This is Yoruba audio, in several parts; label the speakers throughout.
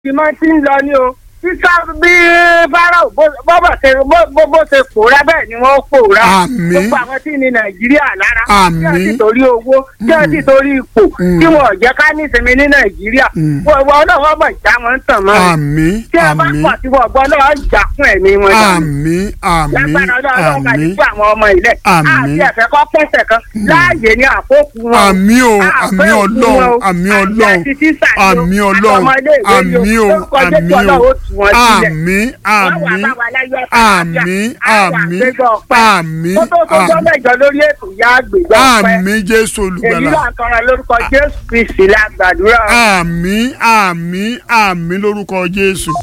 Speaker 1: ìmọ̀ tí ń lọ ní o sísá bí fáráò bọ́bọ̀ ṣe bó bó ṣe pòórá bẹ́ẹ̀ ni wọ́n pòórá
Speaker 2: Àmín.
Speaker 1: gbogbo àwọn tí ní nàìjíríà lára
Speaker 2: Àmín.
Speaker 1: tí wọ́n ti torí owó tí wọ́n ti torí ipò
Speaker 2: Mm.
Speaker 1: tí wọ́n ò jẹ́ ká ní ìsinmi ní nàìjíríà
Speaker 2: Mm.
Speaker 1: wọ́n wọ́n náà wọ́n mọ̀ já wọn tàn mọ́
Speaker 2: àmín
Speaker 1: tí ẹ bá
Speaker 2: àmín
Speaker 1: pọ̀ tí wọ́n gbọ́ náà jà fún ẹ̀mí wọn dànù
Speaker 2: àmín àmín
Speaker 1: lágbára ọlọ́run ká ní
Speaker 2: àmín
Speaker 1: fún àwọn ọmọ ilẹ̀
Speaker 2: Àmín.
Speaker 1: àti ẹ̀fẹ́ kọ́ pẹ̀sẹ̀ kan láàyè ní àkókò wọn
Speaker 2: àmín o
Speaker 1: Àfẹ́
Speaker 2: àmín
Speaker 1: òkú
Speaker 2: ọlọ́run
Speaker 1: wọn o.
Speaker 2: àmín
Speaker 1: Àti
Speaker 2: ọlọ́run
Speaker 1: àti tísà ni o.
Speaker 2: àmín
Speaker 1: Àti
Speaker 2: ọlọ́run
Speaker 1: ọmọ ilé ìwé ni
Speaker 2: àmín o
Speaker 1: Lórúkọ Jésù
Speaker 2: àmín o
Speaker 1: Ọlọ́run ó tú wọn sílẹ̀.
Speaker 2: àmín
Speaker 1: Wọ́n wà
Speaker 2: àmín
Speaker 1: bá wa láyọ̀ àtàlàáfíà.
Speaker 2: àmín
Speaker 1: Á wà
Speaker 2: àmín
Speaker 1: gbégbá ọpẹ́.
Speaker 2: àmín
Speaker 1: Kó tó tó jọ́
Speaker 2: àmín
Speaker 1: mẹ́jọ lórí ètò ìyá àgbègbè ọpẹ́.
Speaker 2: àmín jésù
Speaker 1: Èyí
Speaker 2: olùgbàlà
Speaker 1: là ń tọrọ lórúkọ Jésù Kristi la gbàdúrà.
Speaker 2: àmín àmín àmín lórúkọ jésù.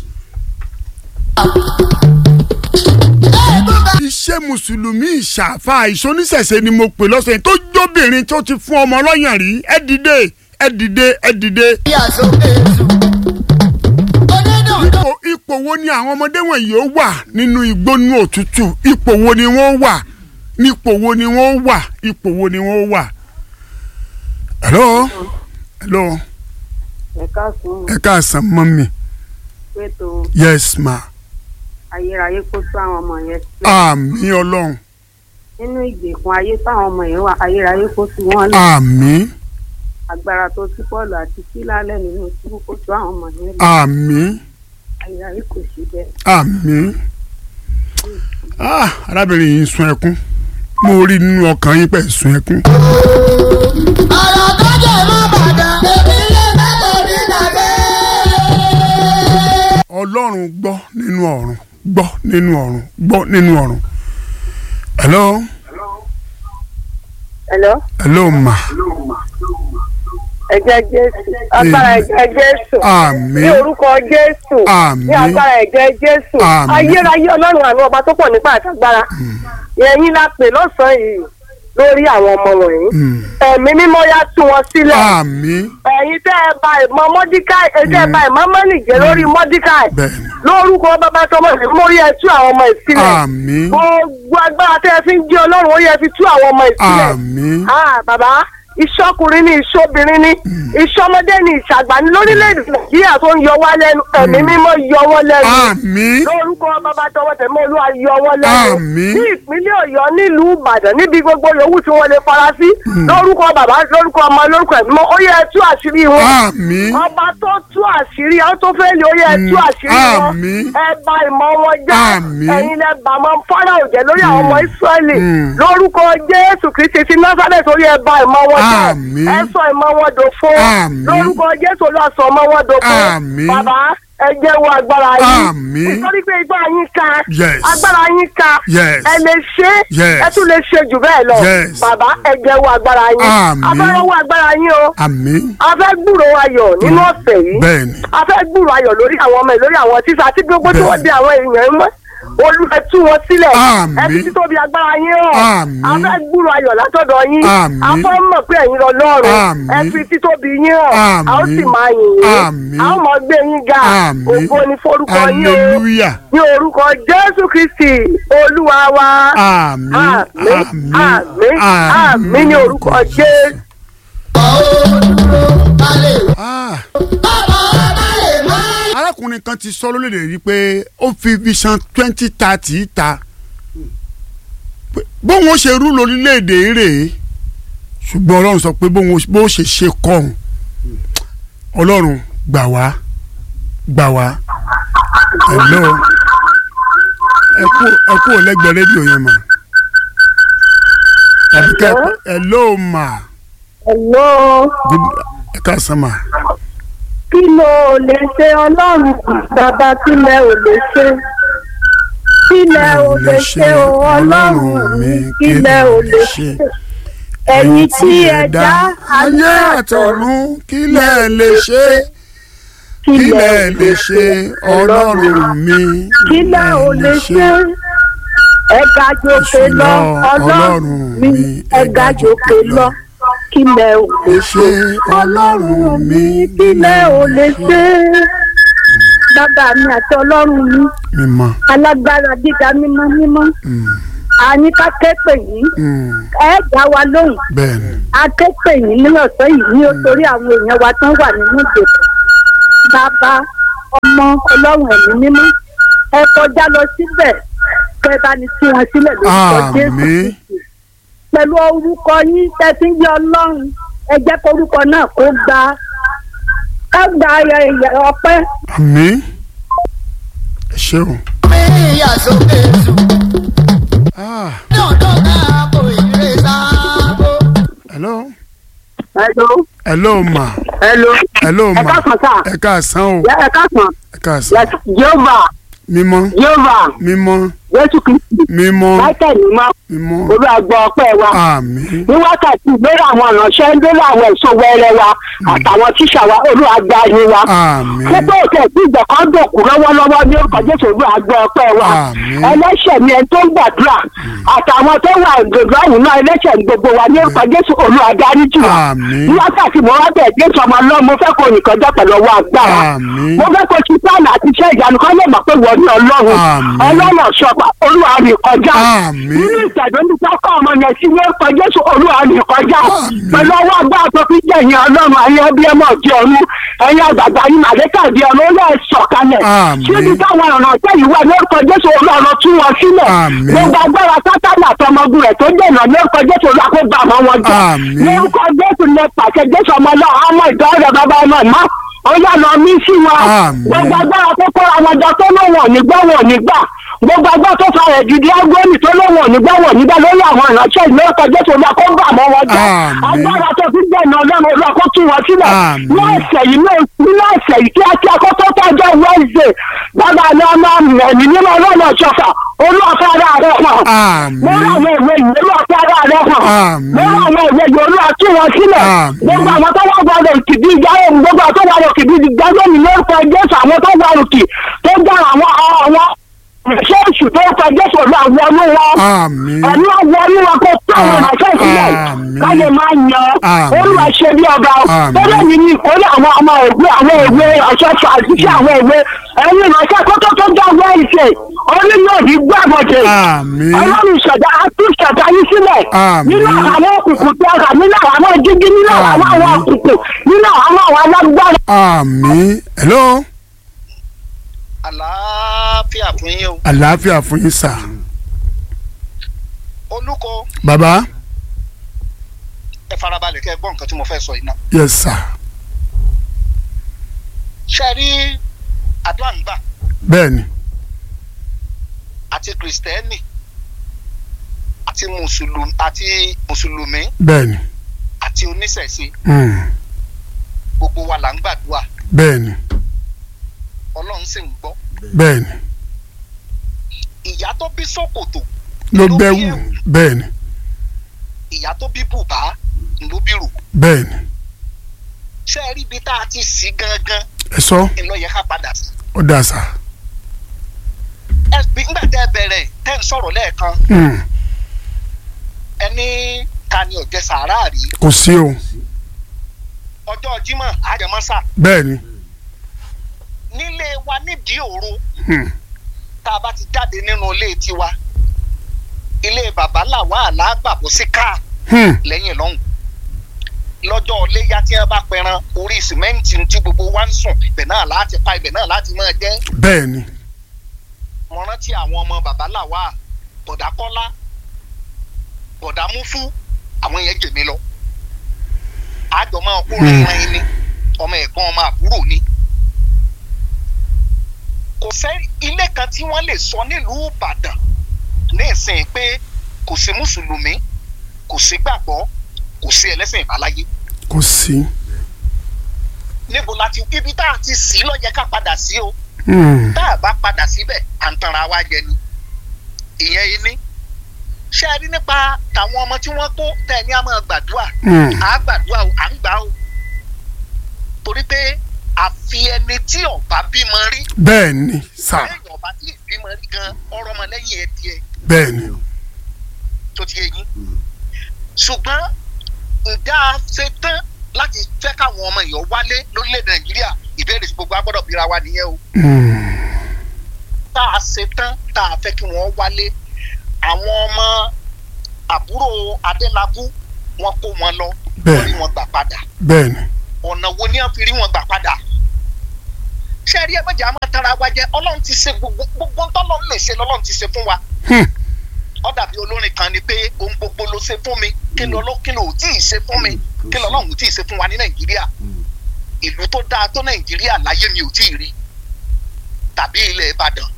Speaker 2: iṣẹ́ mùsùlùmí ìṣàfà ìṣoníṣẹ̀ṣe ni mo pè lọ́sẹ̀ yìí tó jóbìnrin tó ti fún ọmọ ọlọ́yàn rí ẹ dìde ẹ dìde ẹ dìde. ipò ipò wo ni àwọn ọmọdé wọ̀nyí ó wà nínú igbónú òtútù ipò wo ni wọ́n wà nípò wo ni wọ́n wà ipò wo ni wọ́n wà. hello hello
Speaker 3: ẹ̀ka sùn
Speaker 2: ẹ káàsán mọ́mì
Speaker 3: pẹ̀tọ́
Speaker 2: yes ma
Speaker 3: ayérayé kó tó àwọn ọmọ yẹn sílẹ̀
Speaker 2: àmín ọlọ́run
Speaker 3: nínú ìgbèkùn ayé táwọn ọmọ yẹn wà ayérayé kó tú wọn lẹ̀
Speaker 2: àmín
Speaker 3: agbára tó tú pọ́ọ̀lù àti sílálẹ̀ nínú túbú kó tó àwọn ọmọ yẹn lẹ̀
Speaker 2: àmín
Speaker 3: ayérayé kò sí bẹ́ẹ̀.
Speaker 2: àmín ah arábìnrin yìí ń sun ẹkún mo rí nínú ọkàn yín pẹ̀ sun ẹkún.
Speaker 4: ọ̀rọ̀ tó jẹ́ mọ́ bàdàn èmi lè mẹ́tò ní tàbí.
Speaker 2: ọlọ́run gbọ́ nínú ọ̀run gbọ́ nínú ọ̀run gbọ́ nínú ọ̀run. hello
Speaker 3: Hello?
Speaker 2: hello ma
Speaker 3: ẹ̀jẹ̀ jésù agbára ẹ̀jẹ̀ jésù
Speaker 2: àmín
Speaker 3: ní orúkọ jésù
Speaker 2: Àmín.
Speaker 3: ní agbára ẹ̀jẹ̀ jésù
Speaker 2: Àmín.
Speaker 3: ayérayé ọlọ́run àánú ọba tó pọ̀ nípa àtàgbára ẹ̀yin la pè lọ́sàn-án yìí lórí àwọn ọmọ wọ̀nyí
Speaker 2: Mm.
Speaker 3: ẹ̀mí mímọ́ yá tú wọn sílẹ̀
Speaker 2: àmín
Speaker 3: ẹ̀yin tẹ́ ẹ ba ìmọ̀ mọ́díkàì ẹ tẹ́ ẹ ba ìmọ̀ mọ́nìjẹ́ lórí mọ́díkàì
Speaker 2: bẹ́ẹ̀ni
Speaker 3: lórúkọ bàbá tọmọ rẹ mórí ẹ tú àwọn ọmọ ìsílẹ̀
Speaker 2: àmín
Speaker 3: gbogbo agbára tẹ́ ẹ fi ń jẹ́ ọlọ́run ó yẹ fi tú àwọn ọmọ ìsílẹ̀
Speaker 2: àmín
Speaker 3: ah bàbá ìṣọkùnrin ni ìṣobìnrin ni ìṣọmọdé ni ìṣàgbà ni lórílẹ̀‐èdè nàìjíríà tó ń yọ wá lẹ́nu ẹ̀mí mímọ́ yọ wọ́n lẹ́nu
Speaker 2: àmín
Speaker 3: lórúkọ bàbá tọwọ́ tẹ̀mọ́ olúwa yọ wọ́n lẹ́nu
Speaker 2: Àmín.
Speaker 3: ní ìpínlẹ̀ ọ̀yọ́ nílùú ìbàdàn níbi gbogbo yòówù tí wọ́n lè fara sí lórúkọ bàbá lórúkọ ọmọ lórúkọ ẹ̀mí mọ́ ó yẹ ẹ tú àṣírí wọn
Speaker 2: àmín
Speaker 3: ọba tó tú àṣírí àwọn tó fẹ́ lè ó yẹ tú àṣírí wọn
Speaker 2: Àmín.
Speaker 3: ẹ bà ìmọ̀ wọn jẹ́
Speaker 2: Àmín.
Speaker 3: ẹ̀yin lẹ bà mọ́ fọ́nrán òjẹ́ lórí àwọn ọmọ ìsírẹ́lì
Speaker 2: Mm.
Speaker 3: lórúkọ jésù kristi ti násàlẹ̀ ó yẹ ẹ bà ìmọ̀ wọn jẹ́
Speaker 2: Àmín.
Speaker 3: ẹ sọ ìmọ̀ wọn dòfo
Speaker 2: Àmín.
Speaker 3: lórúkọ jésù lọ sọ ọmọ wọn dòfo
Speaker 2: Àmín.
Speaker 3: bàbá ẹ jẹ́wọ́ agbára yín
Speaker 2: Àmín.
Speaker 3: nítorí pé igbá yín ká
Speaker 2: Yes.
Speaker 3: agbára yín ká
Speaker 2: Yes.
Speaker 3: ẹ lè ṣe
Speaker 2: Yes.
Speaker 3: ẹ tún lè ṣe jù bẹ́ẹ̀ lọ
Speaker 2: Yes.
Speaker 3: bàbá ẹ jẹ́wọ́ agbára yín
Speaker 2: Àmín.
Speaker 3: afẹ́rọ́wọ́ agbára yín o
Speaker 2: àmín
Speaker 3: a fẹ́ gbúrò ayọ̀ nínú ọ̀sẹ̀ yìí
Speaker 2: bẹ́ẹ̀ni
Speaker 3: a fẹ́ gbúrò ayọ̀ lórí àwọn ọmọ ẹ̀ lórí àwọn tíṣà àti gbogbo tí wọ́n di àwọn èèyàn mọ́ olùfẹ́ tú wọn sílẹ̀
Speaker 2: Àmín.
Speaker 3: ẹ fi títóbi agbára yín hàn
Speaker 2: Àmín.
Speaker 3: a fẹ́ gbúrò ayọ̀ látọ̀dọ̀ yín
Speaker 2: Àmín.
Speaker 3: a fẹ́ mọ̀ pé ẹ̀yin lọ lọ́rùn
Speaker 2: Àmín.
Speaker 3: ẹ fi títóbi yín hàn a ó sì
Speaker 2: Àmín.
Speaker 3: máa yìn yín
Speaker 2: Àmín.
Speaker 3: a ó mọ̀ gbé yín ga
Speaker 2: Àmín.
Speaker 3: ògo ni forúkọ yín o
Speaker 2: hallelujah
Speaker 3: ní orúkọ jésù kristi olúwa wa
Speaker 2: àmín
Speaker 3: àmín àmín àmín ní orúkọ jésù.
Speaker 2: Ah. arákùnrin kan ti sọ lórílẹ̀ yìí pé ó fi vision twenty thirty ta Pé bóun ó ṣe rú lórílẹ̀‐èdè rèé ṣùgbọ́n ọlọ́run sọ pé bóun ó- bó ṣe ṣe kọ́hún ọlọ́run gbà wá gbà wá hello ẹ kú ẹ kú lẹ́gbẹ̀ẹ́ rédíò yẹn mà tàbí kẹ́ hello mà
Speaker 3: hello.
Speaker 2: Good- ẹ káàsán mà.
Speaker 3: kí ló lè ṣe ọlọ́run bàbá kí lẹ ò lè ṣe kí lẹ ò lè ṣe o ọlọ́run mi kí lẹ ò lè ṣe ẹ̀yin tí ẹ dá
Speaker 2: ayé àtọ̀run kí lẹ lè ṣe
Speaker 3: kí
Speaker 2: kí
Speaker 3: lẹ
Speaker 2: lẹ lè ṣe ọlọ́run mi
Speaker 3: kí lẹ ò lè ṣe ẹ ga jòkè lọ ọlọ́run mi ẹ ga jòkè lọ kí lẹ ò lè ṣe ọlọ́run mi kí lẹ ò lè ṣe bàbá mi àti ọlọ́run mi
Speaker 2: mímọ́
Speaker 3: alágbára gíga mímọ́ mímọ́ àní ká képe yìí ẹ dá wa lóhùn
Speaker 2: bẹ́ẹ̀ ni
Speaker 3: a képe yìí ní ọ̀sán yìí ní torí àwọn èèyàn wa tán wà nínú ìdèkùn bàbá ọmọ ọlọ́run ẹ̀mí mímọ́ ẹ kọjá lọ síbẹ̀ kẹ bá ní tú wọn sílẹ̀ lórúkọ jésù
Speaker 2: àmín
Speaker 3: Kristi. pẹ̀lú orúkọ yín tẹ́tí ń jẹ́ ọlọ́run ẹ jẹ́ kórúkọ náà kó gba ká gba ayẹyẹ ọpẹ́
Speaker 2: àmín ẹ ṣeun.
Speaker 4: mi ìyá sókè sùn.
Speaker 2: Ah,
Speaker 4: ní ọ̀dọ́ ká kò ìrè sáàbò.
Speaker 2: hello
Speaker 3: hello
Speaker 2: hello ma
Speaker 3: hello
Speaker 2: hello
Speaker 3: ẹ
Speaker 2: ma
Speaker 3: káàsán sá
Speaker 2: ẹ káàsán o
Speaker 3: ẹ káàsán
Speaker 2: ẹ káàsán
Speaker 3: jehova
Speaker 2: mímọ́
Speaker 3: jehova
Speaker 2: mímọ́
Speaker 3: jésù kristi
Speaker 2: mímọ́
Speaker 3: michael mímọ́
Speaker 2: mímọ́
Speaker 3: olùwàgbọ́ ọpẹ́ wa
Speaker 2: àmín
Speaker 3: ní wákàtí ìgbéra àwọn ìránṣẹ́ ń délé àwọn èso wẹrẹ wa àtàwọn tíṣà wa olùwàgbà yín wa
Speaker 2: àmín
Speaker 3: pípẹ́ òkè tí ìgbà kan dòkú lọ́wọ́lọ́wọ́ ní orúkọ jésù olùwàgbọ́ ọpẹ́ wa
Speaker 2: Àmín.
Speaker 3: ẹlẹ́ṣẹ̀ ni ẹni tó ń gbàdúrà àtàwọn tó wà gbogbo ọ̀hún náà ẹlẹ́ṣẹ̀ ní gbogbo wa ní orúkọ jésù olùwàdáríjì wa
Speaker 2: Àmín.
Speaker 3: ní wákàtí mo wá bẹ̀ jésù ọmọ ọlọ́run mo fẹ́ kó nìkan jẹ́ pẹ̀lú ọwọ́ agbára
Speaker 2: Àmín.
Speaker 3: mo fẹ́ kó ti pààlà àti iṣẹ́ ìyanu kan lè mọ̀ pé wọ́n ní ọlọ́run
Speaker 2: Àmín.
Speaker 3: ọlọ́run ọ̀ṣọ́pá olúwa rìn kọjá
Speaker 2: Àmín.
Speaker 3: nínú ìtẹ̀dọ́ ní sákọ̀ ọmọ yẹn sí ní orúkọ jésù olúwa rìn kọjá pẹ̀lú ọwọ́ agbára tó fi jẹ̀yìn ọlọ́run ayé ẹbí ẹmọ ọ̀dí ọ̀run ẹ̀yin àgbàgbà yìí màlẹ́kà di ọ̀run ó lẹ̀ sọ̀kalẹ̀
Speaker 2: Àmín.
Speaker 3: síbi táwọn ọ̀ràn ọ̀tẹ́ yìí wà ní orúkọ jésù olúwa tún wọn sílẹ̀
Speaker 2: Àmín.
Speaker 3: gbogbo agbára sátánì àtọmọgùn rẹ̀ tó dènà ní orúkọ jésù olúwa kó bá àwọn wọn jẹ
Speaker 2: Àmín.
Speaker 3: ní orúkọ jésù lẹ pàṣẹ jésù ọmọ náà ọmọ ìdánwò rẹ bàbá ọmọ ìmọ̀ ó yà lọ mí sí wọn
Speaker 2: Àmín.
Speaker 3: gbogbo agbára tó kóra wọn jọ tó lóun ò ní gbọ́ wọn ò ní gbà gbogbo agbára tó fa rẹ̀ dìde agbóni tó lóun ò ní gbọ́ wọn ò ní gbà lórí àwọn ìránṣẹ́ ìlú ọkọ̀ jésù olúwa kó bá àwọn wọn jẹ
Speaker 2: Àmín.
Speaker 3: agbára tó fi dènà ọlọ́run olúwa kó tú wọn sílẹ̀
Speaker 2: Àmín.
Speaker 3: ní ọ̀sẹ̀ yìí ní ọ̀sẹ̀ yìí kíákíá kó tó tọ́jọ́ wednesday bàbá ni ọmọ ẹ̀mí nínú ọlọ́run ọ̀ṣọ́fà olúwa fẹ́ ara rẹ̀ hàn
Speaker 2: àmín
Speaker 3: lórí àwọn ìwé yìí olúwa fẹ́ ara rẹ̀ hàn
Speaker 2: Àmín.
Speaker 3: lórí àwọn ìwé yìí olúwa tú wọn sílẹ̀
Speaker 2: Àmín.
Speaker 3: gbogbo àwọn tó wà gbọdọ̀ kìdí ìjáwé gbogbo àwọn tó wà lọ kìdí ìjáwé mi lórúkọ jésù àwọn tó wà lòkì tó já àwọn àwọn ṣéèṣù tó ń fa jésù olúwa wọnú wọn
Speaker 2: àmín
Speaker 3: ẹ̀mí wọnú wọn kó tó àwọn ìránṣẹ́ ìsílẹ̀
Speaker 2: Àmín.
Speaker 3: káyé máa yan
Speaker 2: Àmín.
Speaker 3: olúwa ṣe bí ọba
Speaker 2: Àmín.
Speaker 3: tẹ́lẹ̀ mi ní ìkórè àwọn ọmọ ìwé àwọn ìwé ọ̀ṣọ́ṣọ́ àṣìṣe àwọn ìwé ẹ̀yin ìránṣẹ́ kótó tó já wẹ́ẹ̀sẹ̀ orí yóò ní gbàgbọ́dẹ̀
Speaker 2: àmín
Speaker 3: ọlọ́run ìṣẹ̀dá àti ìṣẹ̀dá yín sílẹ̀
Speaker 2: Àmín.
Speaker 3: nínú àwọn òkùnkùn tí a rà nínú àwọn jíjí nínú àwọn àwọn
Speaker 2: Àmín.
Speaker 3: òkùnkùn nínú àwọn àwọn alágbára.
Speaker 2: àmín hello
Speaker 5: àlàáfíà fún yín o
Speaker 2: àlàáfíà fún yín sà
Speaker 5: olùkọ́
Speaker 2: bàbá
Speaker 5: ẹ farabalẹ̀ kẹ́ ẹ gbọ́ nǹkan tí mo fẹ́ sọ yìí náà
Speaker 2: yes sir
Speaker 5: ṣe rí àdúrà ń gbà
Speaker 2: bẹ́ẹ̀ni
Speaker 5: àti kìrìsìtẹ́nì àti mùsùlùmí àti mùsùlùmí
Speaker 2: bẹ́ẹ̀ni
Speaker 5: àti oníṣẹ̀ṣe
Speaker 2: mm,
Speaker 5: gbogbo wa là ń gbàdúrà
Speaker 2: bẹ́ẹ̀ni
Speaker 5: ọlọ́run sì ń gbọ́
Speaker 2: bẹ́ẹ̀ni
Speaker 5: ìyá tó bí ṣòkòtò
Speaker 2: ló
Speaker 5: bí
Speaker 2: bẹ́wù
Speaker 5: ẹ̀wù,
Speaker 2: bẹ́ẹ̀ni
Speaker 5: ìyá tó bí bùbá ló bí rù
Speaker 2: bẹ́ẹ̀ni
Speaker 5: ṣe rí ibi tá a ti sí gangan
Speaker 2: ẹ sọ
Speaker 5: ńlọ yẹ ká padà sí
Speaker 2: ó dà sà
Speaker 5: ẹ bí nígbà tẹ́ ẹ bẹ̀rẹ̀ tẹ́ ń sọ̀rọ̀ lẹ́ẹ̀kan
Speaker 2: mm,
Speaker 5: ẹni ta ni ọ̀jẹ̀ sàárà rí
Speaker 2: kò sí o
Speaker 5: ọjọ́ jímọ̀ àjẹmọ́sà
Speaker 2: bẹ́ẹ̀ni
Speaker 5: nílé wa nídìí òru
Speaker 2: mm,
Speaker 5: tá a bá ti jáde nínú ilé tiwa ilé bàbá làwa àlágbàbọ̀ sí káà
Speaker 2: mm,
Speaker 5: lẹ́yìn lọ́hùn lọ́jọ́ iléyà tí wọ́n bá pẹran orí sìmẹ́ǹtì tí gbogbo wa ń sùn ibẹ̀ náà láti pa ibẹ̀ náà láti máa jẹ́
Speaker 2: bẹ́ẹ̀ni
Speaker 5: mo rántí àwọn ọmọ bàbá làwa bọ̀dá kọ́lá bọ̀dá múfú àwọn yẹn jèmi lọ àjọ máa kó rìnrìn ni ọmọ ẹ̀gbọ́n ọmọ àbúrò ni kò sẹ́ ilé kan tí wọ́n lè sọ nílùú ìbàdàn ní ìsìn pé kò sí mùsùlùmí kò sí gbàgbọ́ kò sí ẹlẹ́sìn ìbáláyé
Speaker 2: kò sí
Speaker 5: níbo la ti ibi tá a ti sí ló yẹ ká padà sí o
Speaker 2: mm,
Speaker 5: tá a bá padà síbẹ̀ à ń tanra wa jẹ ni ìyẹn iní ṣé ẹ rí nípa tàwọn ọmọ tí wọ́n kó tẹ̀ ní a máa gbàdúrà
Speaker 2: mm,
Speaker 5: à á gbàdúrà o à ń gbà o torí pé àfi ẹni tí ọba bímọ rí
Speaker 2: bẹ́ẹ̀ni sà
Speaker 5: lẹ́yìn ọba tí ìbímọ rí gan ọ̀rọ̀ ọmọ lẹ́yìn ẹ tiẹ̀
Speaker 2: bẹ́ẹ̀ni
Speaker 5: tó ti yé yín ṣùgbọ́n ǹjẹ́ a ṣe tán láti fẹ́ káwọn ọmọ èèyàn wálé lórílẹ̀‐èdè nàìjíríà ìbéèrè tí gbogbo agbọ́dọ̀ bíra wa nìyẹn o
Speaker 2: mm,
Speaker 5: tá a ṣe tán tá a fẹ́ kí wọ́n wálé àwọn ọmọ àbúrò adélábù wọn kó wọn lọ
Speaker 2: Bẹ́ẹ̀.
Speaker 5: wọ́n rí wọn gbà padà
Speaker 2: bẹ́ẹ̀ni
Speaker 5: ọ̀nà wo ni wọ́n fi rí wọn gbà padà ṣé ẹ rí ẹ má jẹ́ àmọ́ tara wa jẹ ọlọ́run ti ṣe gbogbo gbogbo tọ́lọ́run lè ṣe lọ́lọ́run ti ṣe fún wa
Speaker 2: Hmm.
Speaker 5: ó dàbí olórin kan ni pé ohun gbogbo ló ṣe fún mi kí ló ló kí ló ò tí ì ṣe fún mi kí lọ́lọ́run ò tí ì ṣe fún wa ní nàìjíríà ìlú tó dáa tó nàìjíríà láyé mi ò tí ì rí tàbí ilẹ̀ ìbàdàn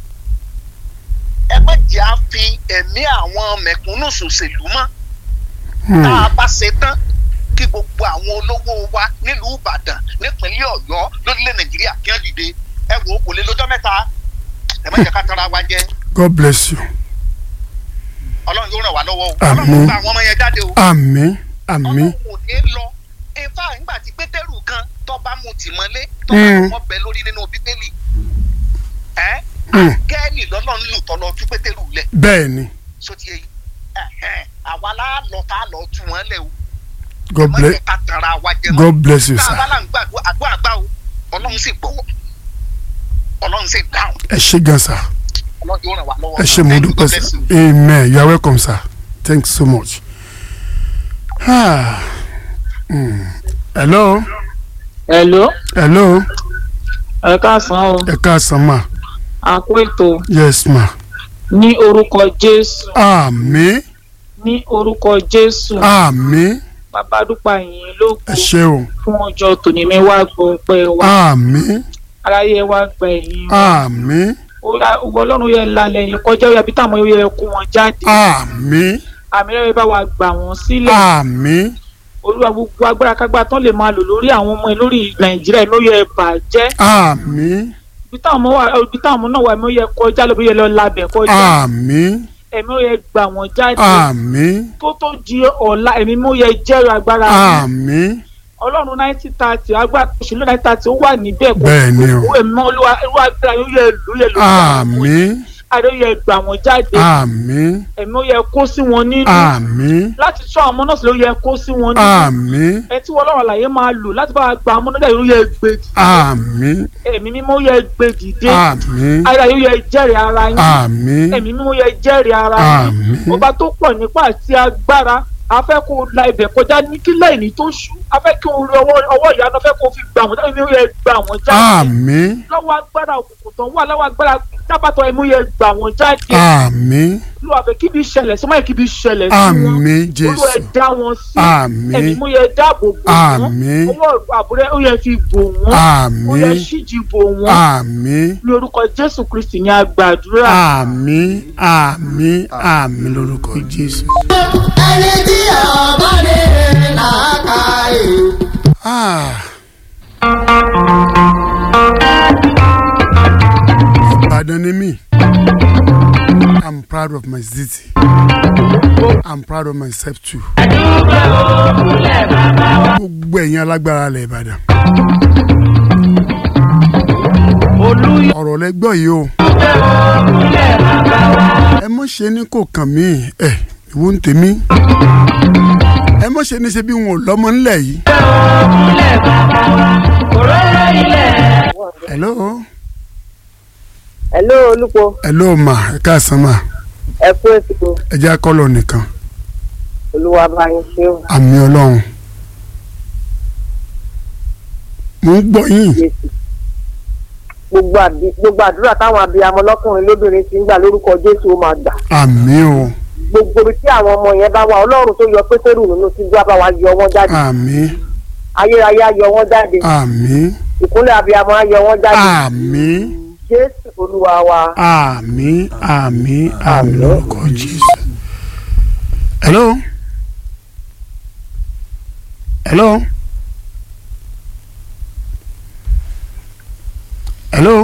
Speaker 5: ẹ má jẹ́ à fi ẹ̀mí àwọn mẹ̀kúnnù ṣòṣèlú mọ́
Speaker 2: Hmm.
Speaker 5: tá a bá ṣe tán kí gbogbo àwọn olówó wa nílùú ìbàdàn nípínlẹ̀ ọ̀yọ́ lórílẹ̀ nàìjíríà kí wọ́n dìde ẹ wò ó kò lè lọ́jọ́ mẹ́ta ẹ má jẹ́ ká tara wa jẹ
Speaker 2: God bless you.
Speaker 5: ọlọ́run yóò ràn wá lọ́wọ́ o
Speaker 2: Àmín.
Speaker 5: ọlọ́run gba àwọn ọmọ yẹn jáde o
Speaker 2: àmín àmín
Speaker 5: ọlọ́run ò ní lọ ifá nígbà tí pétérù kan tó bá mu tìmọ́lé tó
Speaker 2: Mm.
Speaker 5: bá wọn bẹ lórí nínú bíbélì ẹ
Speaker 2: Hmm.
Speaker 5: gẹ́ẹ̀lì lọ́lọ́run lù tọ́ lọ tú pétérù lẹ̀
Speaker 2: bẹ́ẹ̀ ni
Speaker 5: sóti yẹ yìí ẹ̀hẹ́n, àwa la lọ tá a lọ tú wọn lẹ̀ o
Speaker 2: God
Speaker 5: má
Speaker 2: bless
Speaker 5: jẹ́ ká tara wa jẹ mọ́
Speaker 2: God bless you
Speaker 5: tá a
Speaker 2: sir.
Speaker 5: bá là ń gbàgbọ́ àgbọ́ àgbà o ọlọ́run sì gbọ́ ọlọ́run sì dáhùn
Speaker 2: ẹ ṣé gan sir.
Speaker 5: ọlọ́run yóò ràn wá lọ́wọ́
Speaker 2: ẹ ṣé mo
Speaker 5: Thank you,
Speaker 2: dúpẹ́
Speaker 5: God
Speaker 2: sir.
Speaker 5: bless you.
Speaker 2: amen you are welcome sir thanks so much. Ah. Hmm. hello
Speaker 6: Hello,
Speaker 2: hello
Speaker 6: ẹ káàsán o,
Speaker 2: ẹ káàsán ma
Speaker 6: a kú ètò
Speaker 2: yes ma
Speaker 6: ní orúkọ Jésù,
Speaker 2: àmín
Speaker 6: ní orúkọ Jésù,
Speaker 2: àmín
Speaker 6: bàbá dúpẹ́ yìí lógo
Speaker 2: ẹ ṣé o
Speaker 6: fún ọjọ́ tòní mi wá gbọ́ pé wá
Speaker 2: àmín
Speaker 6: aráyé wá gbà ẹ̀yìn wa.
Speaker 2: àmín
Speaker 6: Ó yá, ògo Ọlọ́run yẹ lálẹ́ yìí kọjá ó yẹ bí táwọn yẹ kó wọn jáde.
Speaker 2: àmín
Speaker 6: Àmì rẹ̀ bá wa gbà wọ́n sílẹ̀.
Speaker 2: àmín
Speaker 6: Olúwa gbogbo agbára kágbá tán lè máa lò lórí àwọn ọmọ ẹ lórí Nàìjíríà ló yẹ bàjẹ́.
Speaker 2: àmín
Speaker 6: Ibi táwọn ọmọ wà ibi táwọn ọmọ náà wà ẹ̀mí ó yẹ kọjá lóbi yẹ lọ labẹ̀ kọjá.
Speaker 2: àmín
Speaker 6: Ẹ̀mí ó yẹ gbà wọ́n jáde.
Speaker 2: àmín
Speaker 6: tó tó di ọ̀la ẹ̀mí mú yẹ jẹ́rìí agbára mi.
Speaker 2: àmín
Speaker 6: ọlọ́run nineteen thirty agbára òṣèlú nineteen thirty ó wà níbẹ̀ kó
Speaker 2: Bẹ́ẹ̀ ni o.
Speaker 6: kó ẹ̀mí mọ́ olúwa olúwa agbára yóò yẹ lù yẹ lù
Speaker 2: àmín
Speaker 6: adé yẹ gbà wọ́n jáde
Speaker 2: àmín
Speaker 6: ẹ̀mí ó yẹ kó sí wọn nínú
Speaker 2: àmín
Speaker 6: láti tún àwọn ọmọ náà sílẹ̀ ó yẹ kó sí wọn nínú
Speaker 2: àmín
Speaker 6: ẹ tí wọ́n lọ́rọ̀ àlàyé máa lò láti bá wa gba ọmọ náà yóò yẹ gbé dìde
Speaker 2: àmín
Speaker 6: ẹ̀mí mímọ́ yẹ gbé dìde
Speaker 2: àmín
Speaker 6: ara yóò yẹ jẹ́rìí ara yín
Speaker 2: àmín
Speaker 6: ẹ̀mí mímọ́ yẹ jẹ́rìí ara yín
Speaker 2: àmín
Speaker 6: ọba tó pọ̀ nípa àti agbára a fẹ́ kó o la ibẹ̀ kọjá ní kí lẹ́yìn tó ṣú a fẹ́ kí o rí ọwọ́ ọwọ́ ìyanu a fẹ́ kó o fi gbà wọ́n jáde ní yẹ gbà wọ́n jáde
Speaker 2: àmín
Speaker 6: lọ́wọ́ agbára òkùnkùn tán wà lọ́wọ́ agbára tábàtọ̀ ẹ̀mú yẹ gbà wọ́n jáde
Speaker 2: àmín
Speaker 6: lọ́wọ́ àfẹ́ kí bí ṣẹlẹ̀ sọ́mọ́ yẹ kí bí ṣẹlẹ̀ sí wọn
Speaker 2: àmín
Speaker 6: olú ẹ̀
Speaker 2: jésù
Speaker 6: dá wọn sí ẹ̀mí
Speaker 2: àmín
Speaker 6: mú yẹ dáàbò bò wọ́n
Speaker 2: àmín
Speaker 6: ọwọ́ àbúrẹ́ ó yẹ fi bò wọ́n ó yẹ
Speaker 2: àmín
Speaker 6: ṣíjì bò wọ́n
Speaker 2: àmín
Speaker 6: ní orúkọ Jésù Kristi ní agbàdúrà
Speaker 2: àmín àmín àmín lórúkọ jésù.
Speaker 4: ẹni tí ọba ní làákàyè.
Speaker 2: Ah. Ìbàdàn ni mí. I'm proud of my city. I'm proud of myself too. Gbogbo ẹ̀yin alágbára ilẹ̀ Ìbàdàn. Ọ̀rọ̀ lẹ gbọ́ yìí o. Ẹ mọ̀ ṣe ní kò kàn mí ẹ̀ ìwọ ń tèmi. Ẹ mọ̀ ṣe ní ṣe bí wọn ò lọ́mọ ńlẹ̀ yìí. Hello.
Speaker 3: hello olùkọ́
Speaker 2: Hello ma ẹ káàsán ma
Speaker 3: ẹ kú ètò
Speaker 2: ẹ jẹ́ akọ́lọ̀ nìkan
Speaker 3: olúwa bá yín ṣe ó
Speaker 2: àmì ọlọ́run. Mo ń gbọ́ yín.
Speaker 3: jésù gbogbo àbí- gbogbo àdúrà táwọn abiyamọ lọkùnrin lóbìnrin ti ń gbà lórúkọ jésù ó máa gbà
Speaker 2: Àmì o.
Speaker 3: gbogbo ibi tí àwọn ọmọ yẹn bá wà ọlọ́run tó yọ pétérù nínú síjú á bá wa yọ wọ́n jáde
Speaker 2: Àmì.
Speaker 3: ayérayé á yọ wọ́n jáde
Speaker 2: Àmì.
Speaker 3: ìkúnlẹ̀ abiyamọ á yọ wọ́n jáde
Speaker 2: Àmì.
Speaker 3: jésù olúwa wa
Speaker 2: Àmì. Àmì. Àmì lórúkọ Jésù. Hello. Hello. Hello.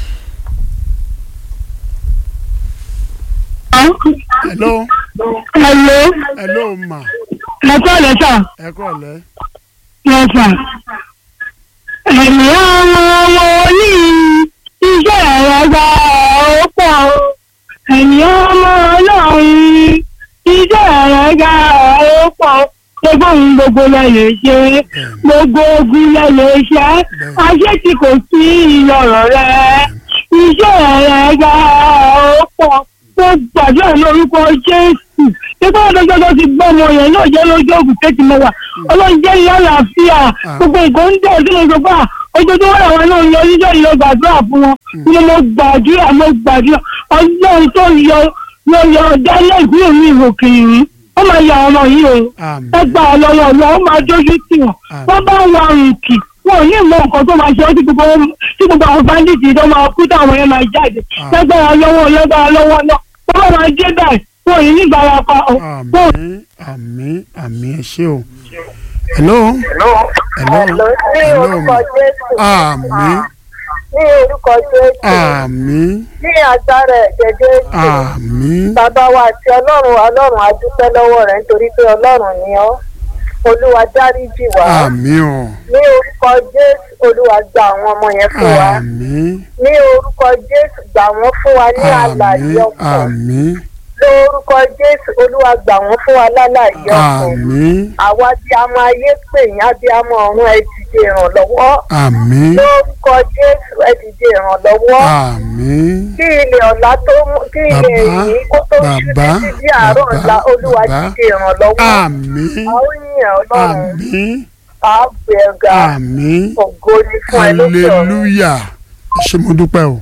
Speaker 2: Hello.
Speaker 7: Hello,
Speaker 2: Hello ma.
Speaker 7: ẹ kọ́ ọ̀lẹ́ sà,
Speaker 2: Ẹ kọ́ ọ̀lẹ́.
Speaker 7: yẹ sà. Ẹ̀mí ọmọ ọmọ ní iṣẹ́ ẹ̀rọ gba ó pọ̀ o. Ẹ̀mí ọmọ ọlọ́run iṣẹ́ ẹ̀rọ gba ó pọ̀ o. Gbogbo ohun gbogbo lẹ lè ṣe, gbogbo ogun lẹ lè ṣe, ayé tí kò sí ìyọ̀rọ̀ rẹ. Iṣẹ́ ẹ̀rọ gba ó pọ̀ tó gbàdúrà lórúkọ Jésù nígbà wọn lọ́jọ́ tó ti gbọ́ ọmọ yẹn náà jẹ́ lójú ògùn tẹ́tí mọ́ wa ọlọ́run jẹ́ ìyá àlàáfíà gbogbo nǹkan ń dẹ̀ sínú ìjọba ojoojúmọ́ làwọn náà ń yọ oníjọ́ ìlọ gbàdúrà fún wọn ni mo gbàdúrà mo gbàdúrà ọlọ́run tó yọ yọ yọ dálẹ́ ìgbìyànjú mi ìròkè yìí ó máa yà ọmọ yìí o
Speaker 2: àmín
Speaker 7: ẹ gbà ọ lọ́wọ́ ọ̀la ó máa dójú tì wọ́n wọ́n bá ń wa rìnkì wọn ò ní ìmọ̀ nǹkan tó máa ṣe ọ́ tí gbogbo wọn- tí gbogbo àwọn bandits tó máa kú táwọn yẹn máa jáde lágbára lọ́wọ́ lágbára lọ́wọ́ náà wọ́n bá máa dé báyìí wọn ò ní nígbàrá pa ọ́ wọn ò
Speaker 2: àmín àmín àmín ẹ ṣé o hello hello
Speaker 3: ní orúkọ jésù
Speaker 2: àmín
Speaker 3: ní orúkọ jésù
Speaker 2: àmín
Speaker 3: ní agbára ẹ̀jẹ̀ jésù
Speaker 2: àmín
Speaker 3: bàbá wa àti ọlọ́run ọlọ́run a dúpẹ́ lọ́wọ́ rẹ̀ nítorí pé ọlọ́run ni ọ́ olúwa dáríjì wá
Speaker 2: àmín o
Speaker 3: ní orúkọ jésù olúwa gba àwọn ọmọ yẹn fún wa
Speaker 2: àmín
Speaker 3: ní orúkọ jésù gbà wọ́n fún wa ní àlàyé
Speaker 2: àmín
Speaker 3: ọkàn
Speaker 2: àmín
Speaker 3: lórúkọ jésù olúwa gbà wọ́n fún wa lálàyé ọkàn
Speaker 2: àmín
Speaker 3: àwa tí a máa yé pè yín abiyamọ ọ̀run ẹ dìde ìrànlọ́wọ́
Speaker 2: àmín
Speaker 3: lórúkọ jésù ẹ dìde ìrànlọ́wọ́
Speaker 2: àmín
Speaker 3: kí ilẹ̀ ọ̀la tó mú kí ilẹ̀
Speaker 2: Bàbá,
Speaker 3: yìí kó tó ṣú
Speaker 2: bàbá,
Speaker 3: títí di àárọ̀
Speaker 2: bàbá,
Speaker 3: ọ̀la olúwa
Speaker 2: bàbá.
Speaker 3: dìde ìrànlọ́wọ́
Speaker 2: àmín
Speaker 3: a ó yìn ọlọ́run
Speaker 2: àmín
Speaker 3: a ó gbé ẹ ga
Speaker 2: àmín
Speaker 3: ògo ni fún ẹ lókè ọ̀run.
Speaker 2: hallelujah ẹ ṣé mo dúpẹ́ o.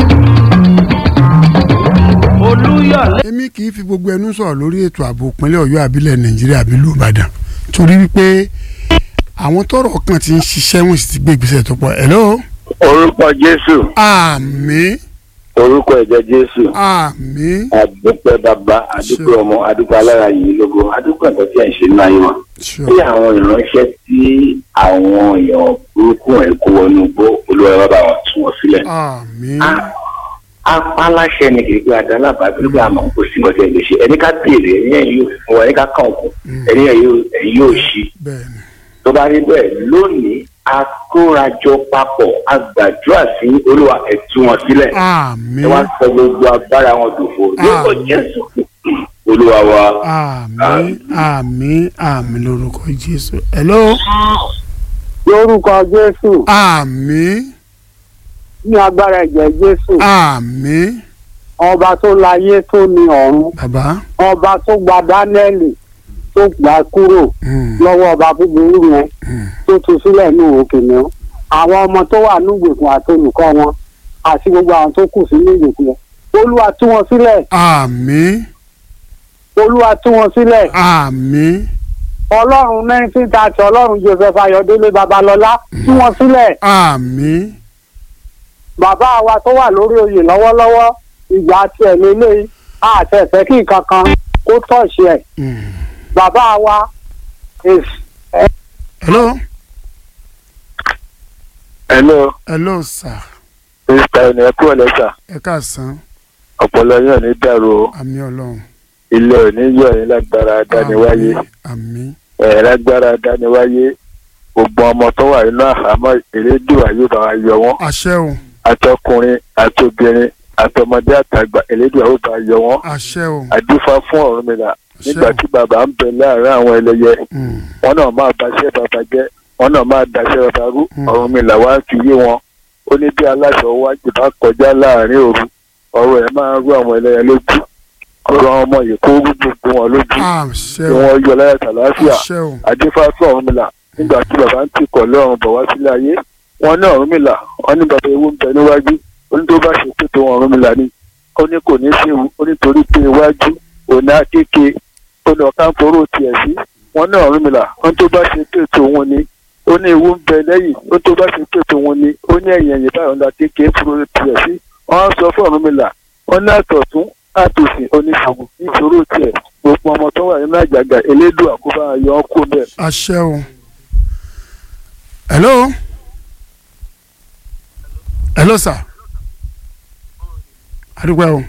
Speaker 6: olúyọ̀lé
Speaker 2: èmi kì í fi gbogbo ẹnu sọ̀rọ̀ lórí ètò ààbò ìpínlẹ̀ ọ̀yọ́ àbílẹ̀ nàìjíríà àbí ìlú ìbàdàn torí wípé àwọn tọ́rọ̀ kan ti ń ṣiṣẹ́ wọn sì ti gbé ìgbésẹ̀ tó pọ̀ hello
Speaker 8: orúkọ jésù
Speaker 2: àmín
Speaker 8: orúkọ ẹ̀jẹ̀ jésù
Speaker 2: àmín
Speaker 8: àdúpẹ́ bàbá àdúpẹ́ ọmọ àdúpẹ́ alára yìí lógo àdúpẹ́ ẹ̀kọ́ tí ẹ̀ ń ṣe nínú ayé wọn.
Speaker 2: sure
Speaker 8: bí àwọn ìránṣẹ́ tí àwọn èèyàn burúkú ẹ̀ kó wọnú igbó olúwa bàbá wọn tú wọn sílẹ̀.
Speaker 2: àmín
Speaker 8: apáláṣẹ ni kì í gbé adálábàá bí wọ́n àmọ́ kò sí ọjọ́ ìlú ṣe ẹni ká béèrè ẹni ẹ̀yìn yóò fún wa ẹni ká kàn kù ẹni ẹ̀yìn yóò ṣí
Speaker 2: bẹ́ẹ̀ ni
Speaker 8: tó bá rí bẹ́ẹ̀ lónìí a kórajọ papọ̀ a gbàdúrà sí olúwa ẹ̀ tú wọn sílẹ̀
Speaker 2: àmín
Speaker 8: ẹ wá sọ gbogbo agbára wọn dòfo lórúkọ
Speaker 2: Àmín.
Speaker 8: jésù olúwa wa.
Speaker 2: àmín àmín àmín lórúkọ jésù hello
Speaker 1: lórúkọ jésù
Speaker 2: àmín
Speaker 1: ní agbára ẹ̀jẹ̀ jésù
Speaker 2: àmín
Speaker 1: ọba tó láyé tó ní ọ̀run
Speaker 2: bàbá
Speaker 1: ọba tó gba dánẹ́ẹ̀lì tó gbà kúrò
Speaker 2: mm,
Speaker 1: lọ́wọ́ ọba búburú yẹn
Speaker 2: mm,
Speaker 1: tó tu sílẹ̀ ní òkè náà àwọn ọmọ tó wà ní ìgbèkùn àti olùkọ́ wọn àti gbogbo àwọn tó kù sí ní ìgbèkùn yẹn olúwa tú wọn sílẹ̀
Speaker 2: àmín
Speaker 1: olúwa tú wọn sílẹ̀
Speaker 2: àmín
Speaker 1: ọlọ́run nineteen thirty ọlọ́run joseph ayọ̀délé babalọ́lá tú wọn sílẹ̀
Speaker 2: àmín
Speaker 1: bàbá wa tó wà lórí oyè lọ́wọ́lọ́wọ́ ìgbà tiẹ̀ lélẹ́yìí àti ẹ̀fẹ́ kí nǹkan kan kó tọ̀ṣì ẹ̀
Speaker 2: mm.
Speaker 1: bàbá wa èsì
Speaker 2: hello
Speaker 8: hello
Speaker 2: hello sir
Speaker 8: mr ẹni ẹ kú ọlẹ́sà
Speaker 2: ẹ káàsán
Speaker 8: ọpọlọ yóò ní dàrú o
Speaker 2: àmín ọlọ́run
Speaker 8: ilé òní yóò ní lágbára dániwáyé
Speaker 2: àmín
Speaker 8: ẹ lágbára dániwáyé gbogbo ọmọ tó wà nínú àhámọ́ elédùà yóò bá wa yọ wọ́n
Speaker 2: àṣẹ o
Speaker 8: àtọkùnrin àtobìnrin àtọmọdé àtàgbà elédùà yóò bá wa yọ wọ́n
Speaker 2: àṣẹ o
Speaker 8: àdúfà fún Ọ̀rúnmìlà
Speaker 2: àṣẹ
Speaker 8: nígbà
Speaker 2: o
Speaker 8: tí bàbá ń bẹ láàárín àwọn ẹlẹ́yẹ
Speaker 2: Mm,
Speaker 8: wọn náà máa baṣẹ́ bàbá jẹ́ wọn náà máa daṣẹ́ bàbá rú
Speaker 2: Mm.
Speaker 8: Ọ̀rúnmìlà wá fi yé wọn ó ní bí aláṣọ wájú bá kọjá láàárín òru ọ̀rọ̀ ẹ̀ máa ń rú àwọn ẹlẹ́yẹ lójú ọ̀rọ̀ àwọn ọmọ yìí kó rú gbogbo wọn lójú
Speaker 2: àṣẹ
Speaker 8: kí
Speaker 2: o
Speaker 8: wọ́n yọ láyà tàlàáfíà
Speaker 2: àṣẹ o
Speaker 8: àdífá fún Ọ̀rúnmìlà nígbà tí bàbá ń tìkọ̀ lọ́rùn bọ̀ wá sílé ayé wọn ní Ọ̀rúnmìlà wọn ní bàbá ewu ń bẹ níwájú ó ní tó bá ṣe pé tó Ọ̀rúnmìlà ni ó ní kò ní sí ewu ó ní torí pé iwájú òní akéke ó lọ káńforó tiẹ̀ sí wọn ní Ọ̀rúnmìlà ó ní tó bá ṣe pé tòun ni ó ní ewu ń bẹ lẹ́yìn ó tó bá ṣe pé tòun ni ó ní ẹ̀yìn ẹ̀yìn báyọ̀ ńlá kéke fúru tiẹ̀ sí wọn á sọ fún Ọ̀rúnmìlà wọn ní àtọ̀tún àtòsí oníṣègùn níṣòro tiẹ̀ gbogbo ọmọ tó wà nínú àjàgà elédùn àkóbá ayọ̀ ọkọ bẹ́ẹ̀
Speaker 2: àṣẹ o hello hello sir adúpẹ́ o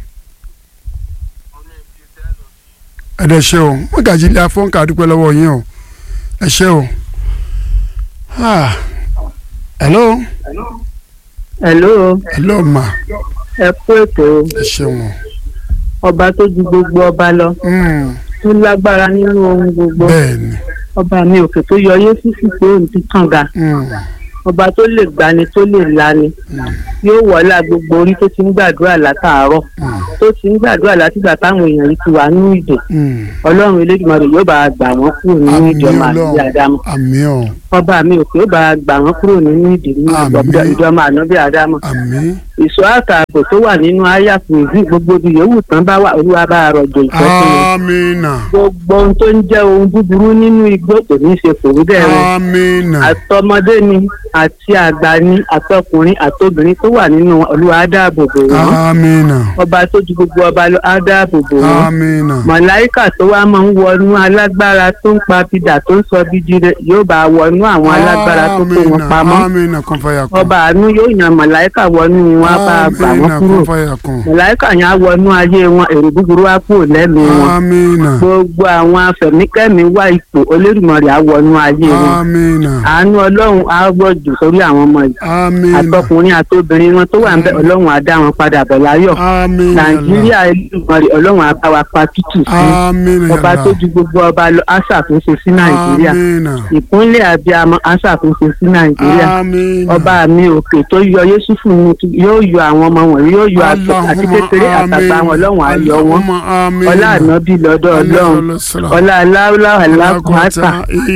Speaker 2: ẹ̀dẹ̀ ṣe o mọ́gàjì ilé afọ́nkà adúpẹ́ lọ́wọ́ yín o ẹ ṣe o Ah, hello
Speaker 7: hello
Speaker 2: hello ma
Speaker 7: ẹ kú ètò
Speaker 2: ẹ ṣeun o
Speaker 7: ọba tó ju gbogbo ọba lọ
Speaker 2: Mm,
Speaker 7: tó lágbára nínú ohun gbogbo
Speaker 2: bẹ́ẹ̀ ni
Speaker 7: ọba mi òkè tó yọ yéésù sí pé òun ti kànga
Speaker 2: Mm,
Speaker 3: ọba tó lè gbani tó lè lani yóò wọlá gbogbo orí tó ti ń gbàdúrà látàárọ̀ tó ti ń gbàdúrà látìgbà táwọn èèyàn yìí ti wà nínú ìdè
Speaker 2: Mm.
Speaker 3: ọlọ́run elédùnmarè yóò bá a gbà wọ́n kúrò nínú
Speaker 2: àmì
Speaker 3: ìjọba àti
Speaker 2: ọlọ́run
Speaker 3: àdámọ̀
Speaker 2: àmì ọ̀
Speaker 3: ọba mi ò pé ó bá a gbà wọ́n kúrò nínú ìdè nínú
Speaker 2: Àmín.
Speaker 3: ìjọba ànábì àdámọ̀
Speaker 2: àmì
Speaker 3: ìṣọ́ àtààbò tó wà nínú àyàfò ìdí gbogbo ibi yòówù tán bá wà olúwa bá a rọ̀jò ìjọ fún wọn
Speaker 2: àmìnà
Speaker 3: gbogbo ohun tó ń jẹ́ ohun búburú nínú igbó kò ní í ṣe kò rí bẹ́ẹ̀ wọn
Speaker 2: àmìnà
Speaker 3: àtọmọdé ni àti àgbà ni àtọkùnrin àtobìnrin tó wà nínú wọn, olúwa á dáàbò bò wọn
Speaker 2: àmìnà
Speaker 3: ọba tó ju gbogbo ọba lọ á dáàbò bò wọn
Speaker 2: àmìnà
Speaker 3: mọ̀láìkà tó wá máa ń wọnú alágbára tó ń pa bidà tó ń sọ bíjí rẹ yóò bá a wọnú àwọn alágbára tó kó wọn pamọ́
Speaker 2: àmìnà kan fàyà kan
Speaker 3: ọba àánú yóò yan mọ̀láìkà wọnú wọn á bá a gbà wọ́n
Speaker 2: àmìnà
Speaker 3: kúrò
Speaker 2: kan fàyà kan
Speaker 3: mọ̀láìkà yẹn á wọnú ayé wọn èrò búburú á kúrò lẹ́mìí wọn
Speaker 2: àmìnà
Speaker 3: gbogbo àwọn afẹ̀míkẹ́mi wá ipò olódùmarè á wọnú ayé wọn
Speaker 2: àmìnà
Speaker 3: àánú ọlọ́run á gbọ́jù sórí àwọn ọmọ yìí
Speaker 2: àmìnà
Speaker 3: àtọkùnrin àtobìnrin wọn tó wà ń bẹ ọlọ́run á dá wọn padà bọ̀ láyọ̀
Speaker 2: àmìnà
Speaker 3: nàìjíríà olódùmarè ọlọ́run á bá wa pa tútù sí
Speaker 2: àmìnà
Speaker 3: ọba tó ju gbogbo ọba lọ á ṣàtúnṣe sí nàìjíríà
Speaker 2: àmìnà
Speaker 3: ìpínlẹ̀ abiyamọ á ṣàtúnṣe sí nàìjíríà
Speaker 2: àmìnà
Speaker 3: ọba mi òkè tó yọ yéṣùfù ni yóò yọ àwọn ọmọ wọn yóò yọ àtọ àti kékeré àtàgbà wọn ọlọ́run á yọ wọn ọlá ànábì lọ́dọ̀ ọlọ́run ọlá aláwòlá alákùnrin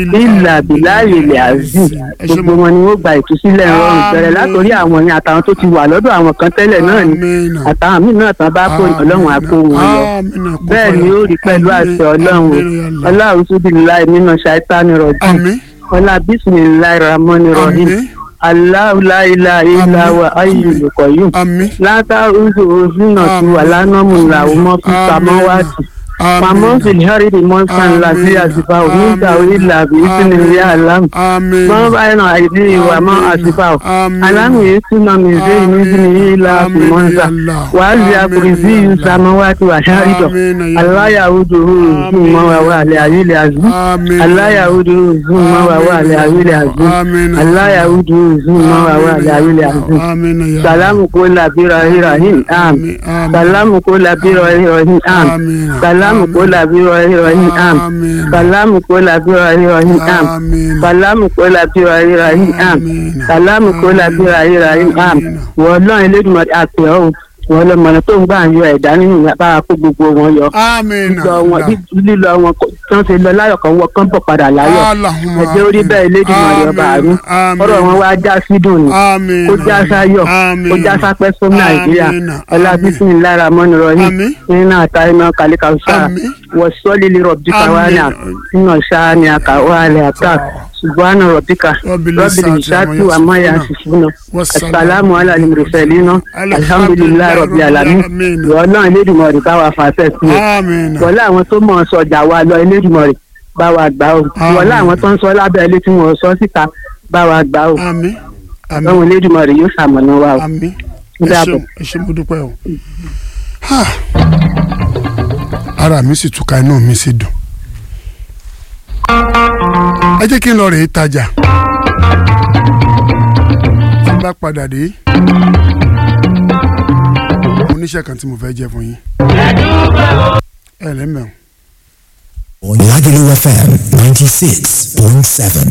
Speaker 3: ìlà bìláàyè ilẹ̀ azim gbogbo wọn ni wọ́n gba ìtúsílẹ̀ rọrùn bẹ̀rẹ̀ látòrí àwọn yẹn àtàwọn tó ti wà lọ́dọ̀ àwọn kan tẹ́lẹ̀ náà ni àtàwọn míì náà tán bá kó ọlọ́run á kó wọn lọ bẹ́ẹ̀ ni ó rí pẹ̀lú àṣẹ ọlọ́run o ọlọ́run súbì láì nínú ṣáítánì rọ̀jù
Speaker 2: àmì
Speaker 3: ọlá bísímìláì ramọ́ni rọ̀hìn
Speaker 2: àmì
Speaker 3: aláwùláìlà ìlàwà ayélujáyún
Speaker 2: àmì
Speaker 3: látàrúzò òfìnà tí wà lánàmú làwọn mọ́ fi pamọ́ wá sí pamọ́ fi hẹ́rìdì mọ́sán láti àsìfà òmìnira orílẹ̀ àbí ìsìnlẹ̀ àlámù
Speaker 2: àmì
Speaker 3: mọ́ báyìí náà àìdí ìwà mọ́ àsìfà ò alámù yìí túnà mi ṣe ìmísìnì ìlà àfi mọ́sá wàá lè àkùrì sí ìsàmọ́ wá ti wà hẹ́rìdọ̀ aláyàwódò òògùn mọ́ wà wà lẹ́ àyílẹ̀ àzú aláyàwódò òògùn mọ́ wà wà lẹ́ àyílẹ̀ àzú aláyàwódò òògùn mọ́ wà wà lẹ́ àyílẹ̀ àzú salamu ko labira rahim am salamu ko labira rahim am salamu ko labira rahim am salamu ko labira rahim am salamu ko labira rahim am salamu ko labira rahim am wọ́n lọ́n elédùnmọ̀ àti ọ̀hún wọ́n lọ mọ̀nà tó ń gbà ń yọ ẹ̀dá nínú bá a kó gbogbo wọn yọ
Speaker 2: àmìnà
Speaker 3: lílọ wọn lílọ wọn tí wọ́n ti lọ láyọ̀ kan wọ́n kán bọ̀ padà láyọ̀ ẹ̀jẹ̀ orí bẹ́ẹ̀ elédùnmọ̀ yọ bá a rí ọ̀rọ̀ wọn wá já sídùn ni
Speaker 2: àmìnà
Speaker 3: kó já sáyọ̀ kó já sápẹ́ fún nàìjíríà ọlá bísí lára mọ́ni rọyìn
Speaker 2: Àmín.
Speaker 3: nínú àtà iná kàlíkà ṣáà
Speaker 2: Àmín.
Speaker 3: wọ́n sọ́ọ́lì lè rọ̀bì káwáńà nínú ṣáà ní àkàwálẹ̀ àtà ṣùgbọ́n rọ̀bìkà
Speaker 2: Rabbil
Speaker 3: rọ̀bìlì
Speaker 2: Izzati
Speaker 3: ṣáàtì
Speaker 2: amma
Speaker 3: wà má yà
Speaker 2: yasifuna.
Speaker 3: ṣùṣùnà
Speaker 2: Wassalamu
Speaker 3: asàlámù alàlùmùrùsẹ̀línà alhamdulilayi rọ̀bì alamin
Speaker 2: Àmín.
Speaker 3: wọ́n náà elédùnmọ̀rì bá wa fàṣẹ sí i
Speaker 2: àmìnà
Speaker 3: wọ́n láwọn tó mọ̀ ọ́ sọjà wa lọ elédùnmọ̀rì bá wa gbà ó wọ́n láwọn tó ń sọ lábẹ́ ilé tí wọ́n sọ síta bá wa gbà ó
Speaker 2: àmì àmì
Speaker 3: lọ́wọ́ elédùnmọ̀rì yóò ṣàmọ̀nà wa o.
Speaker 2: àmì
Speaker 3: Ó
Speaker 2: ẹ
Speaker 3: dàbọ̀.
Speaker 2: ṣeun ẹ ṣe mo dúpẹ́ o Ha. ara mi sì túká inú mi sì dùn ẹ jẹ́ kí n lọ rèé tajà tí n bá padà dé mo níṣẹ́ kan tí mo fẹ́ jẹ́ fún yín ẹ lẹ́mẹ̀ọ́.
Speaker 9: Lagelu FM 96.7.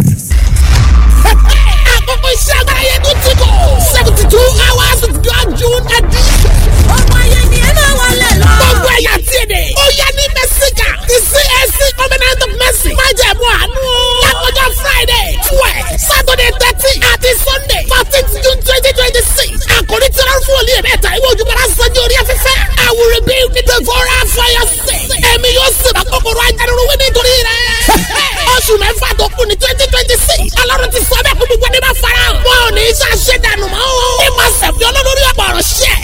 Speaker 4: àkókò iṣẹ́ agbára yẹn tó ti kọ̀. seventy two hours of God June edition. ọmọ ayé ni ẹ máa wọlé lọ. gbogbo ẹ̀yà tí ì dé. ó yẹ ní mẹ́síkà ti CAC covenant of mercy. má jẹ̀ mú àánú. lákòjọ Friday twelve Saturday thirteen àti Sunday fourteenth June twenty twenty six. àkòrí tí wọ́n fún olú yẹn mẹ́ta ìwé ojúmọ́ra sanjó orí afẹ́fẹ́. I will rebuild the devourer for your sake. ẹ̀mí yóò sì bá kòkòrò ajánirun wí nítorí rẹ̀. oṣù mẹ́fà tó kù ní twenty twenty six. ọlọ́run ti sọ bẹ́ẹ̀ kó gbogbo ẹni bá fara hàn. wọn ò ní í ṣe àṣedànù mọ́ o. ní ma sẹ̀fì olólórí ọ̀pọ̀ ọ̀rọ̀ ṣẹ́.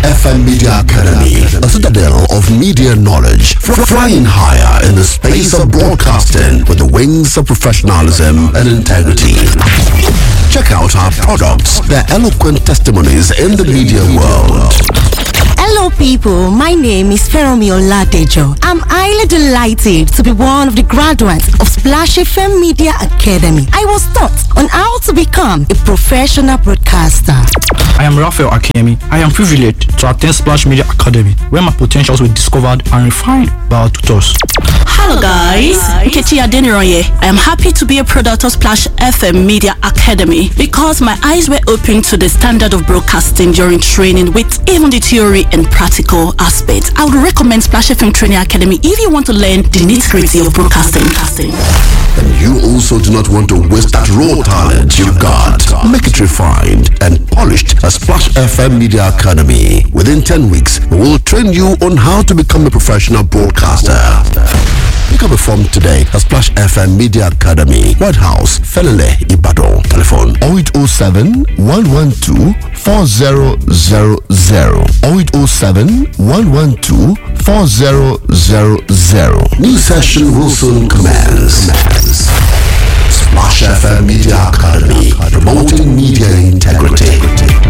Speaker 10: FM Media Academy, a citadel of media knowledge, fr- flying higher in the space of broadcasting with the wings of professionalism and integrity. Check out our products, their eloquent testimonies in the media world.
Speaker 11: Hello, people. My name is Feromi Oladejo. I'm highly delighted to be one of the graduates of Splash FM Media Academy. I was taught on how to become a professional broadcaster.
Speaker 12: I am Raphael Akemi. I am privileged to attend Splash Media Academy, where my potentials were discovered and refined by our tutors.
Speaker 13: Hello guys, Nkechi Adeniroye. I am happy to be a product of Splash FM Media Academy because my eyes were opened to the standard of broadcasting during training with even the theory and practical aspects. I would recommend Splash FM Training Academy if you want to learn the nitty-gritty of broadcasting.
Speaker 10: And you also do not want to waste that raw talent you've got. Make it refined and polished at Splash FM Media Academy. Within 10 weeks, we will train you on how to become a professional broadcaster. Pick up a form today at Splash FM Media Academy, White House, Felele, Ibadan. Telephone 0807 112 4000 0807 112 4000. New session will soon commence. Splash FM Media Academy, promoting media integrity.